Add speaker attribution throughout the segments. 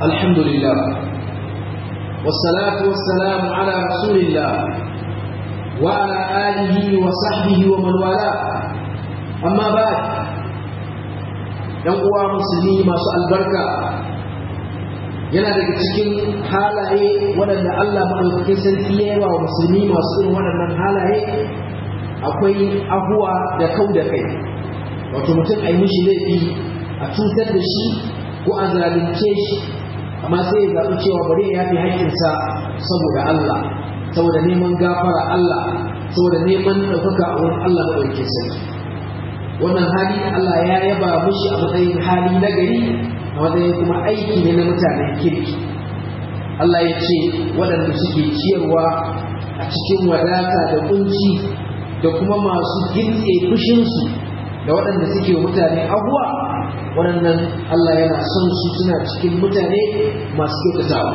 Speaker 1: الحمد لله والصلاة والسلام على رسول الله وعلى آله وصحبه ومن والاه أما بعد uwa musulmi masu albarka yana daga cikin halaye waɗanda Allah maɗaukakin sarki ya yawa wa musulmi masu irin waɗannan halaye akwai ahuwa da kau da kai wato mutum a yi mishi laifi a cutar da shi ko a zalunce shi amma sai ya zaɓi cewa bari ya fi haƙƙinsa saboda Allah saboda neman gafara Allah saboda neman ɗaukaka a wurin Allah maɗaukakin sarki wannan hali Allah ya yaba mushi a matsayin hali na gari a matsayin kuma aiki ne na mutanen kirki Allah ya ce waɗanda suke ciyarwa a cikin wadata da kunci da kuma masu gintse fushinsu da waɗanda suke mutane abuwa waɗannan Allah yana son su suna cikin mutane masu kyautatawa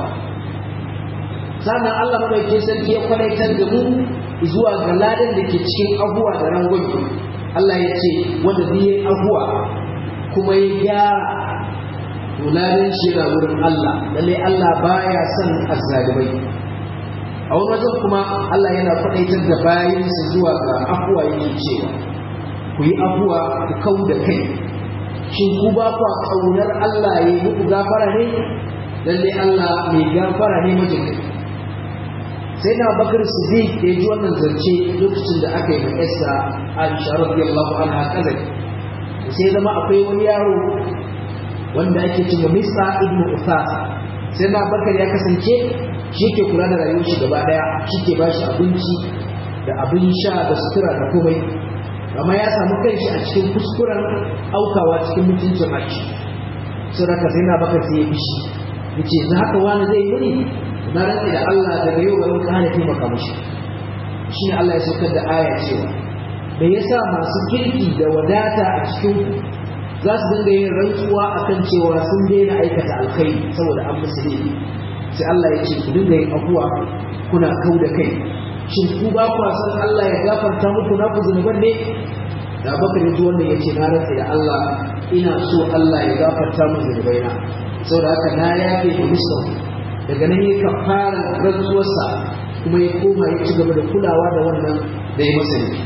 Speaker 1: sannan Allah madaukakin sarki ya kwanaitar da mu zuwa ga ladan da ke cikin abuwa da rangwame Allah ya ce wanda zai yi abuwa kuma ya gyara tularin shi yana wurin Allah lalle Allah baya son azzalibai a wani wajen kuma Allah yana faɗaitar da bayansa zuwa ga afuwa yake cewa ku yi afuwa ku kau da kai shin ku ba ku ƙaunar Allah ya yi muku gafara ne lalle Allah mai gafara ne majin sai na bakar siddiq da ya ji wannan zance lokacin da aka yi ma Esther Aisha radiyallahu anha kazai sai zama akwai wani yaro wanda ake cewa Misa ibn Uthas sai na bakar ya kasance shi ke kula da rayuwar shi gaba daya shi ke bashi abinci da abin sha da sutura da komai amma ya samu kanshi a cikin kuskuren aukawa cikin mutuncin aiki sai raka sai na bakar sai ya bishi yace za ka wani zai yi na rantsi da Allah daga yau garin ka hana taimaka mishi shine Allah ya saukar da aya cewa da yasa masu kirki da wadata a cikin za su dinga yin rantsuwa akan cewa sun daina aikata alkhairi saboda an musu laifi sai Allah ya ce ku dinga yin abuwa kuna kau da kai shin ku ba ku san Allah ya gafarta muku na ku zunuban ne da bakar ya ji wannan ya ce na rantsi da Allah ina so Allah ya gafarta mu zunubaina saboda haka na yafe da musu daga nan ya kafara rantsuwarsa kuma ya koma ya ci gaba da kulawa da wannan da ya masa ne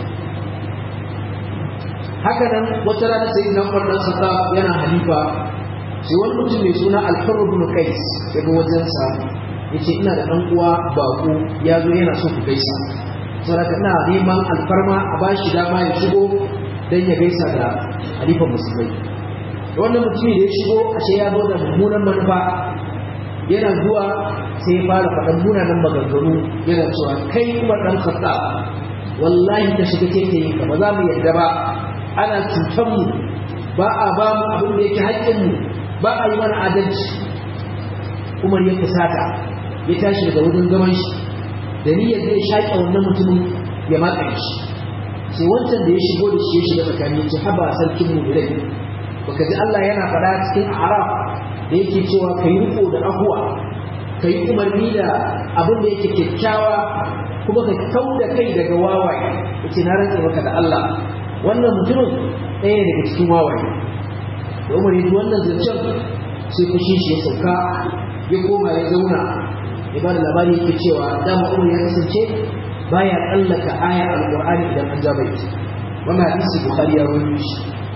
Speaker 1: haka nan wata rana sai na wannan saka yana halifa sai wani mutum mai suna alfarru bin kais daga wajensa ya ce ina da ɗan uwa baƙo ya zo yana so ku gaisa saboda ina neman alfarma a ba shi dama ya shigo don ya gaisa da halifan musulmai wannan mutumin da ya shigo ashe ya zo da mummunan manufa yana zuwa sai ya fara faɗan munanan maganganu yana cewa kai kuma ɗan kasa wallahi ka shiga keke ka ba za mu yarda ba ana cutar mu ba a ba mu abin da yake haƙƙin mu ba a yi mana adalci umar ya fusata ya tashi daga wajen zaman shi da niyyar zai shaƙe wannan mutumin ya matsa shi sai wancan da ya shigo da shi ya shiga tsakani ya ce haba sarkin mu da baka ji Allah yana faɗa cikin araf da yake cewa ka yi riko da ahuwa ka yi umarni da abin da yake kyakkyawa kuma ka kau da kai daga wawaye yace na rantse maka da Allah wannan mutumin ɗaya ne daga cikin wawaye da umar yi wannan zancen sai fushi shi ya sauka ya koma ya zauna ya ba da labari yake cewa dama umar ya kasance baya tsallaka aya alƙur'ani idan an ja bai wannan hadisi bukhari ya rawaito shi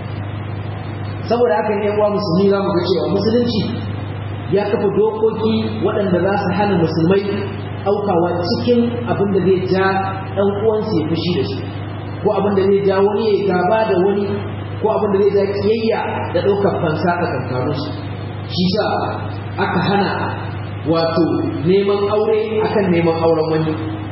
Speaker 1: saboda haka ne uwa musulmi za mu ga cewa musulunci ya kafa dokoki waɗanda za su hana musulmai aukawa cikin abin da zai ja ɗan uwansu ya fushi da su ko abin da zai ja wani ya gaba da wani ko abin da zai ja kiyayya da ɗaukar fansa a kankanunsu shi sa aka hana wato neman aure akan neman auren wani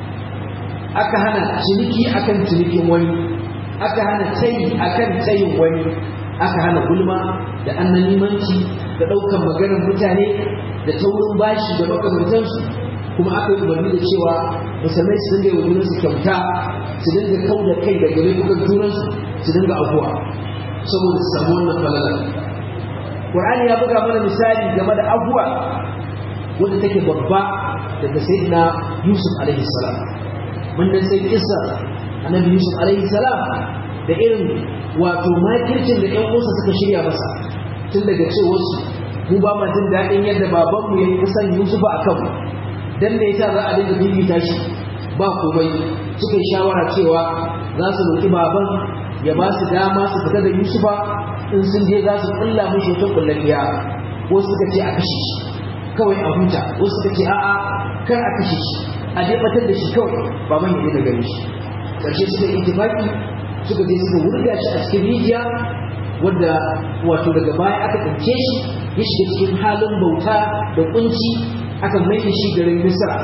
Speaker 1: aka hana ciniki akan cinikin wani aka hana tayi akan tayin wani aka hana gulma da annanimanci da ɗaukan maganar mutane da taurin bashi da makamantansu kuma aka yi umarni da cewa musulmai su dinga yi wa junansu kyauta su dinga kau da kai daga laifukan junansu su dinga abuwa saboda su samu wannan falalar Qur'ani ya buga mana misali game da abuwa wanda take babba daga sayyidina Yusuf alaihi salam mun dan sai kissa annabi Yusuf alaihi salam da irin wato makircin da ƴan uwansa suka shirya masa tun daga cewarsu mu ba ma jin daɗin yadda babanmu ya yi kusan yusufa a kanmu dan da yasa za a dinga bibita shi ba komai suka yi shawara cewa za su roƙi baban ya ba su dama su fita da yusufa in sun je za su kulla mishi wata kullakiya ko suka ce a kashe shi kawai a huta ko suka ce a'a kar a kashe shi a dai batar da shi kawai baban ya daina gani shi ƙarshe suka yi ittifaki suka je suka wurga shi a cikin rijiya wadda wato daga baya aka ɗauke shi ya shiga cikin halin bauta da kunci aka mai shi garin misra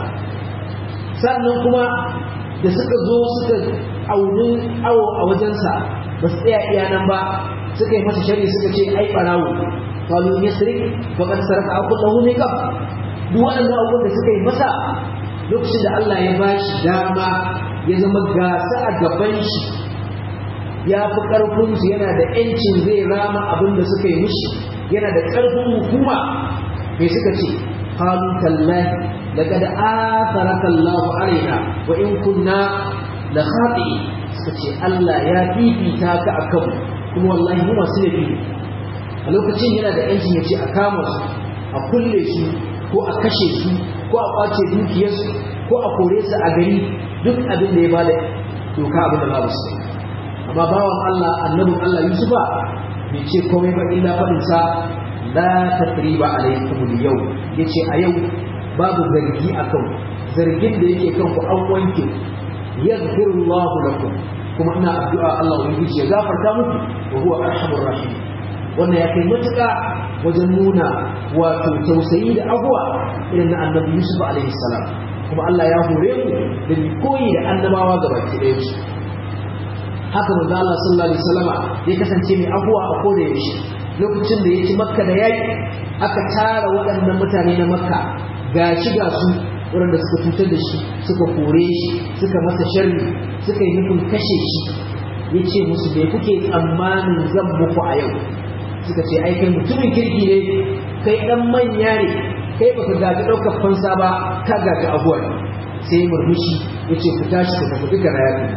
Speaker 1: sannan kuma da suka zo suka auni awo a wajensa ba su tsaya iya nan ba suka yi masa shari suka ce ai barawo kalu ya sirik ba kan sarka a kullahu ne kam duk waɗannan abubuwan da suka yi masa lokacin da Allah ya bashi dama ya zama gasa a gaban shi ya fi ƙarfinsu yana da ‘yancin zai rama abin da suka yi mishi yana da ƙarfin hukuma mai suka ce qalu tallahi laqad atharaka Allah alaina wa in kunna la khati suka ce Allah ya fifita ka akan kuma wallahi mu masu laifi a lokacin yana da yancin ya ce a kama su a kulle su ko a kashe su ko a kwace dukiyarsu ko a kore su a gari duk abin da ya bada doka abin da ba su amma bawan Allah annabin Allah Yusufa bai ce komai ba illa faɗin sa la tasriba alaykum al-yau yace a yau babu zargi akan zargin da yake kan ku an wanke yaghfirullahu lakum kuma ina addu'a Allah ubangiji ya gafarta muku wa huwa arhamur rahim wannan ya kai matuƙa wajen nuna wato tausayi da abuwa irin na annabi Yusuf alaihi salam kuma Allah ya hore mu da mu koyi da annabawa gabaki ɗaya su haka manzo Allah sallallahu alaihi wasallama ya kasance mai abuwa a koda yaushe lokacin da ya ci makka da yaƙi aka tara waɗannan mutane na makka ga shi ga su waɗanda suka cutar da shi suka kore shi suka masa sharri suka yi nufin kashe shi ya ce musu bai kuke tsammanin zan muku a yau suka ce ai kai mutumin kirki ne kai ɗan manya ne kai baka gaji ɗaukar fansa ba ka gaji abuwa sai murmushi ya ce ku tashi ku tafi duka na yaƙi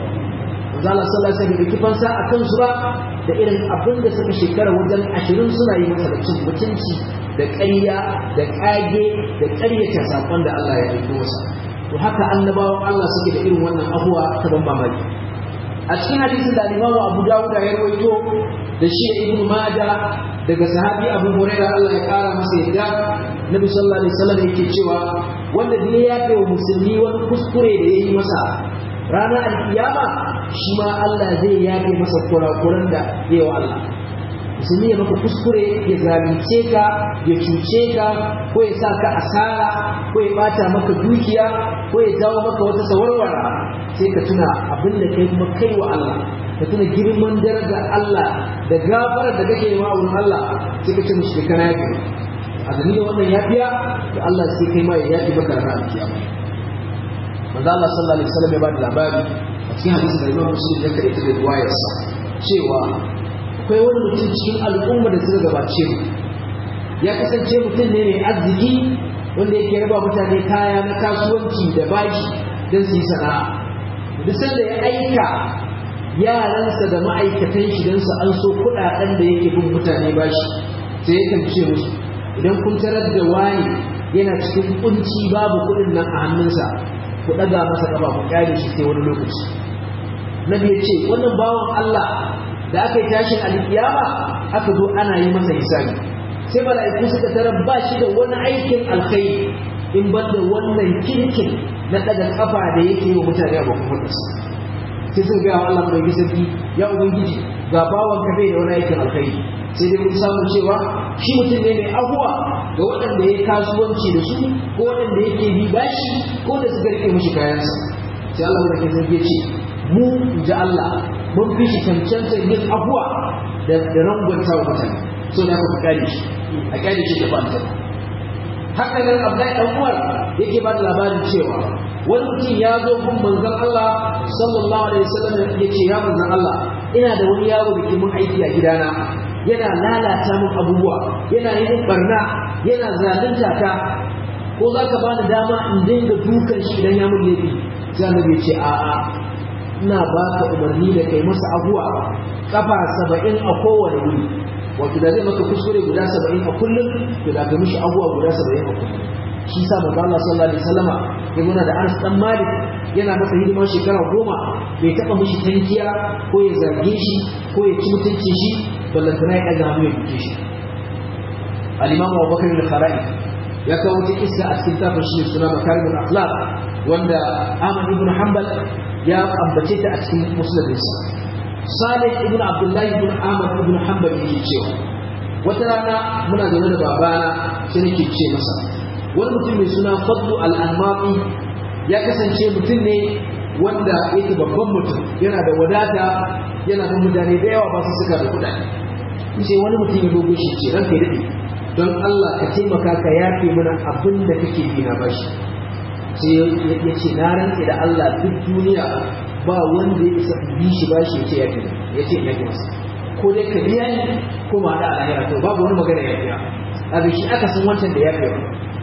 Speaker 1: zala sallah sai da kifansa a kansu ba da irin abin da suka shekara wajen ashirin suna yi masa da cin mutunci da ƙarya da ƙage da ƙaryata saƙon da Allah ya aiko masa to haka annabawan Allah suke da irin wannan abuwa ta ban mamaki a cikin hadisin da Imam Abu Dawud ya rawaito da shi Ibn Majah daga sahabi Abu Hurairah Allah ya kara masa yadda Nabi sallallahu alaihi wasallam yake cewa wanda da ya yafe wa musulmi wani kuskure da yayi masa ranar alkiyama shi ma Allah zai yafe masa kurakuran da yayi wa Allah musulmi ya maka kuskure ya zalunce ka ya cuce ka ko ya sa ka asara ko ya bata maka dukiya ko ya jawo maka wata sawarwara sai ka tuna abin da kai kuma kai wa Allah ka tuna girman darajar Allah da gafarar da kake nema wurin Allah sai ka ce mishi kana yafi a dalilin wannan yafiya da Allah sai kai ma ya yafi maka ranar kiyama manzo Allah sallallahu alaihi wasallam ya ba da labari a cikin hadisi da Imam Muslim ya kare ta da riwayarsa cewa akwai wani mutum cikin al'umma da suka gabace mu ya kasance mutum ne mai arziki wanda yake raba mutane kaya na kasuwanci da bashi don su yi sana'a duk sanda ya aika yaransa da ma'aikatan shi don su an so kuɗaɗen da yake bin mutane bashi sai ya tamce musu idan kun tarar da wani yana cikin kunci babu kuɗin nan a hannunsa ku ɗaga masa ƙafa ku kyale shi sai wani lokaci nabi ya ce wannan bawan Allah da aka yi tashin alkiyama aka zo ana yi masa hisabi sai mala'iku suka tarar ba shi da wani aikin alkhairi in ban da wannan kirkin na daga kafa da yake yi wa mutane a bakon fadarsa sai suka gaya wa Allah mai gisarki ya ubangiji ga bawan ka bai da wani aikin alkhairi sai dai mun samu cewa shi mutum ne mai abuwa ga waɗanda ya kasuwanci da su ko waɗanda yake bi bashi ko da suka rike mishi kayansa sai Allah mai gisarki ya ce mu in ji Allah mun fi shi cancanta yin abuwa da rangwanta wa mutane so da aka kyale shi a kyale shi da ba ta haka nan Abdullahi dan Umar yake ba da labarin cewa wani mutum ya zo gun manzon Allah sallallahu alaihi wasallam ya ce ya manzon Allah ina da wani yaro da ke mun aiki a gidana yana lalata min abubuwa yana yi min barna yana zalunta ta ko za ka bani dama in dinga dukan shi idan ya mun laifi sai annabi ya ce a'a ina ba ka umarni da kai masa abuwa kafa saba'in a kowane wuri wato da zai maka kuskure guda saba'in a kullum to da ka mishi abubuwa guda saba'in a kullum shi sa manzo Allah sallallahu alaihi wasallama ya muna da Anas dan Malik yana masa hidimar shekara goma bai taba mishi tankiya ko ya zage shi ko ya ci mutuncin shi ballantana ya ɗaga hannu ya buke shi al-Imam Abu Bakar al-Khara'i ya kawo wata kissa a cikin tafin shi suna makarimul akhlaq wanda Ahmad ibn Hanbal ya ambace ta a cikin musnadinsa Salih ibn Abdullah ibn Ahmad ibn Hanbal yake cewa wata rana muna zaune da babana sai nake ce masa wani mutum mai suna Fadlu al-Anmaqi ya kasance mutum ne wanda yake babban mutum yana da wadata yana da mutane da yawa ba su suka da kuɗaɗe sai wani mutum ya dogo shi ce ranka ya daɗe don Allah ka taimaka ka yafe mana abin da kake bi na bashi sai ya ce na rantse da Allah duk duniya ba wanda ya isa bi shi bashi ya ce ya fi ya ce ya fi masa ko dai ka biya ni ko ma da alahira to babu wani magana ya biya a da shi aka san wancan da ya fi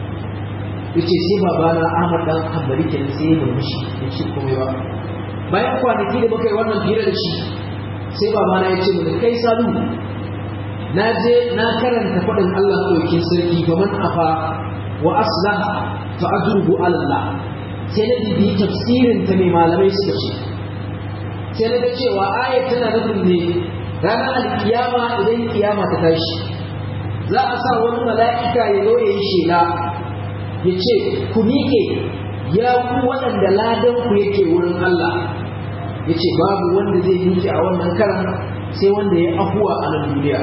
Speaker 1: ya ce sai babana Ahmad dan Hanbali kenan sai ya murmushi ya ce komai ba bayan kwanaki da muka yi wannan hira da shi sai babana ya ce mu kai salu na je na karanta faɗin Allah ɗaukin sarki ga man afa wa aslaha fa ajruhu ala Allah sai na bibi tafsirin ta mai malamai suka ce sai na ga cewa ayat tana nufin ne ranar alkiyama idan kiyama ta tashi za a sa wani mala'ika ya zo ya yi shela ya ce ku miƙe ya ku waɗanda ladan ku yake wurin Allah ya ce babu wanda zai miƙe a wannan karan sai wanda ya afuwa a nan duniya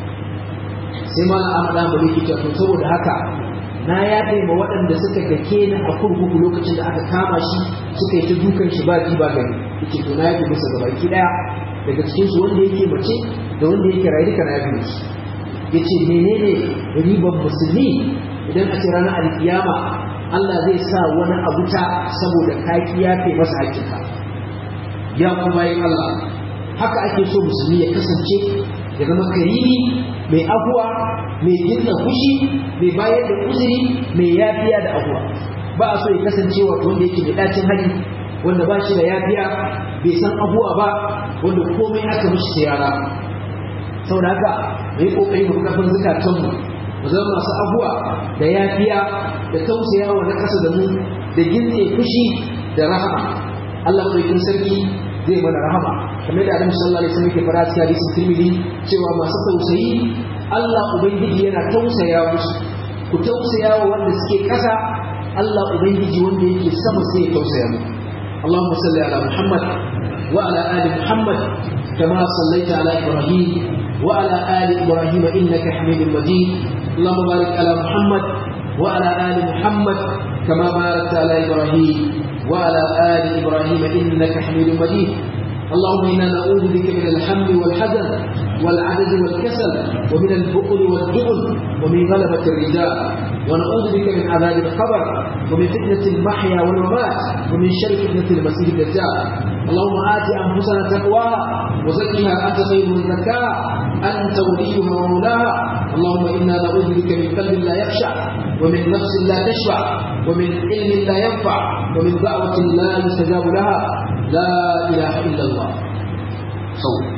Speaker 1: sai ma na amada ba yake to saboda haka na ya ma waɗanda suka dake ni a kurkuku lokacin da aka kama shi suka yi ta dukan shi ba ji ba gani yake to na yafe musu gaba ki daya daga cikin su wanda yake mace da wanda yake rayu duka na yafe musu yace menene riban musulmi idan a ce ranar alkiyama Allah zai sa wani abu ta saboda ka yafe masa hakika ya kuma yin Allah haka ake so musulmi ya kasance ya zama karimi mai abuwa mai jinna fushi mai bayar da uzuri mai yafiya da abuwa ba a so ya kasance wato wanda yake mai dacin hali wanda ba shi da yafiya bai san abuwa ba wanda komai aka mishi sai yara saboda haka mai kokari mu kafin zukatan mu mu zama masu abuwa da yafiya da tausayawa na kasa da mu da ginne fushi da rahama Allah mai sarki zai mana rahama kamar da Annabi sallallahu alaihi wasallam ke fara cikin hadisin Tirmidhi cewa masu tausayi Allah ubangiji yana tausaya musu ku tausaya wa wanda suke kasa Allah ubangiji wanda yake sama sai ya tausaya muku Allahumma salli ala Muhammad wa ala ali Muhammad kama sallaita ala Ibrahim wa ala ali Ibrahim innaka Hamidum Majid Allahumma barik ala Muhammad wa ala ali Muhammad kama barakta ala Ibrahim وعلى آل إبراهيم إنك حميد مجيد اللهم إنا نعوذ بك من الهم والحزن والعدد والكسل ومن البخل والجبن ومن غلبة الرجال ونعوذ بك من عذاب القبر ومن فتنة المحيا والممات ومن شر فتنة المسيح الدجال اللهم آت أنفسنا تقواها وزكها أنت خير من زكاها أنت وليها ومولاها اللهم إنا نعوذ بك من قلب لا يخشع ومن نفس لا تشبع ومن علم لا ينفع ومن دعوة لا يستجاب لها لا إله إلا الله صوت